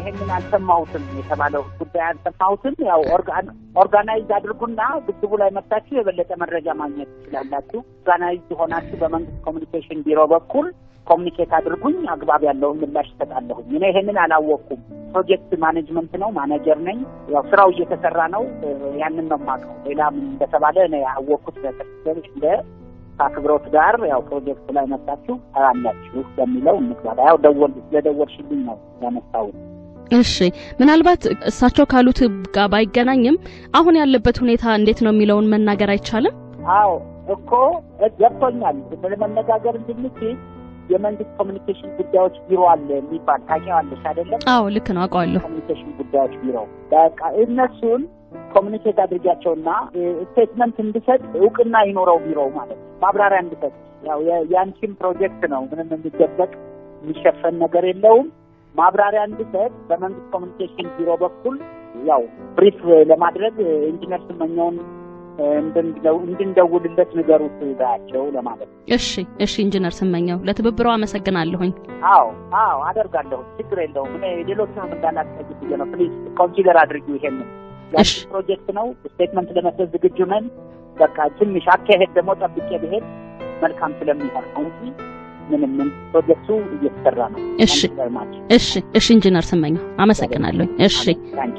ይሄንን አልሰማሁትም የተባለው ጉዳይ አልሰማሁትም። ያው ኦርጋናይዝ አድርጉና ግድቡ ላይ መጥታችሁ የበለጠ መረጃ ማግኘት ትችላላችሁ። ኦርጋናይዝ ሆናችሁ በመንግስት ኮሚኒኬሽን ቢሮ በኩል ኮሚኒኬት አድርጉኝ፣ አግባብ ያለውን ምላሽ ይሰጣለሁኝ። እኔ ይሄንን አላወቅኩም። ፕሮጀክት ማኔጅመንት ነው፣ ማኔጀር ነኝ። ያው ስራው እየተሰራ ነው። ያንን ነው የማውቀው። ሌላ ምን እንደተባለ እኔ ያወቅኩት በተክሰል እንደ ከአክብሮት ጋር ያው ፕሮጀክቱ ላይ መጣችሁ አላችሁ በሚለው እንግባባ። ያው ደወል ስለደወልሽልኝ ነው ያነሳሁት። እሺ ምናልባት እሳቸው ካሉት ጋር ባይገናኝም አሁን ያለበት ሁኔታ እንዴት ነው የሚለውን መናገር አይቻልም? አዎ እኮ ገብቶኛል። ለመነጋገር እንድንችል የመንግስት ኮሚኒኬሽን ጉዳዮች ቢሮ አለ የሚባል ታውቂዋለሽ አይደለም? አዎ ልክ ነው አውቀዋለሁ። ኮሚኒኬሽን ጉዳዮች ቢሮ በቃ እነሱን ኮሚኒኬት አድርጊያቸውና ስቴትመንት እንድሰጥ እውቅና ይኖረው ቢሮው ማለት ነው። ማብራሪያ እንድሰጥ ያው የአንቺም ፕሮጀክት ነው። ምንም የሚደበቅ የሚሸፈን ነገር የለውም። ማብራሪያ እንድሰጥ በመንግስት ኮሚኒኬሽን ቢሮ በኩል ያው ብሪፍ ለማድረግ ኢንጂነር ስመኛውን እንድንደውልለት ንገሩት ባያቸው ለማለት ነው። እሺ እሺ፣ ኢንጂነር ስመኛው ለትብብሮ አመሰግናለሁኝ። አዎ አዎ፣ አደርጋለሁ። ችግር የለውም። እኔ ሌሎችንም እንዳላስጠይቅ ብዬ ነው። ፕሊዝ ኮንሲደር አድርጊው። ይሄንን እሺ ፕሮጀክት ነው። ስቴትመንት ለመስጠት ዝግጁ ነን። በቃ ትንሽ አካሄድ ደግሞ ጠብቄ ብሄድ መልካም ስለሚሆን ነው እንጂ ምንም ምን ፕሮጀክቱ እየተሰራ ነው። እሺ እሺ እሺ፣ ኢንጂነር ስመኛው አመሰግናለሁኝ። እሺ